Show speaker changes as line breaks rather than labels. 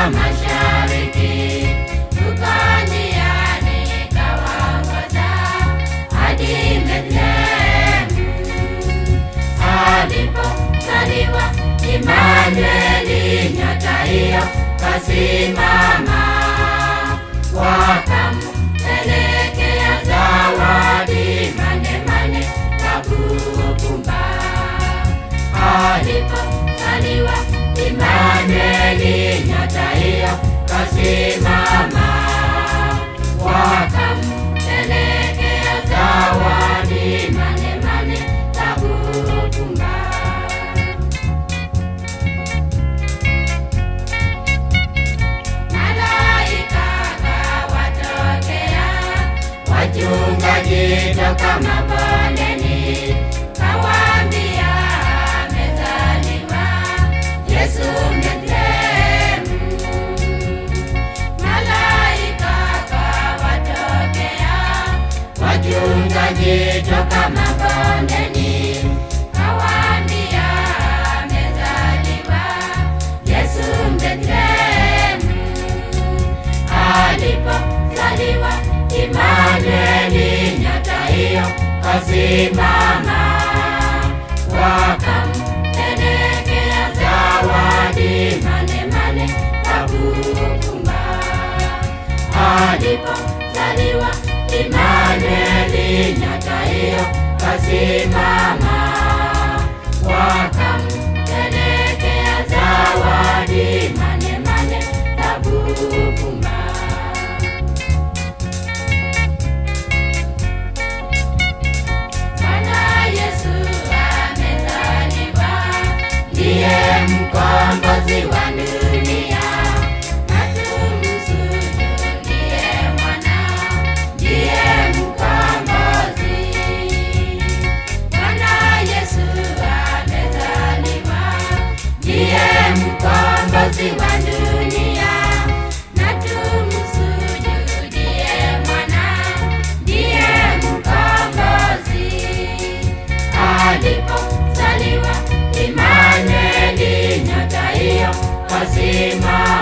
mashariki, huko njiani kawaongoza hadi Bethlehemu alipozaliwa Imanueli, nyota hiyo kasimama, wakampelekea zawadi manemane za kuvumba. Alipozaliwa Imanueli, nyota hiyo kasimama, wakampelekea zawadi manemane za kuvumba. Malaika kawatokea wachungaji toka mabondeni, kawaambia amezaliwa Yesu Bethlehemu. Malaika kawatokea wachungaji toka mabondeni, kawaambia amezaliwa Yesu Bethlehemu alipozaliwa Imanueli, nyota hiyo kasimama, wakampelekea zawadi manemane za kuvumba. Alipozaliwa Imanueli, nyota hiyo kasimama, wakampelekea zawadi manemane za kuvumba. Bwana Yesu amezaliwa, ndiye mkombozi wa dunia, na tumsujudie mwana, ndiye mkombozi. Bwana Yesu amezaliwa, ndiye mkombozi wa dunia, na tumsujudie mwana, ndiye mkombozi alipozaliwa Imanueli, nyota hiyo kasimama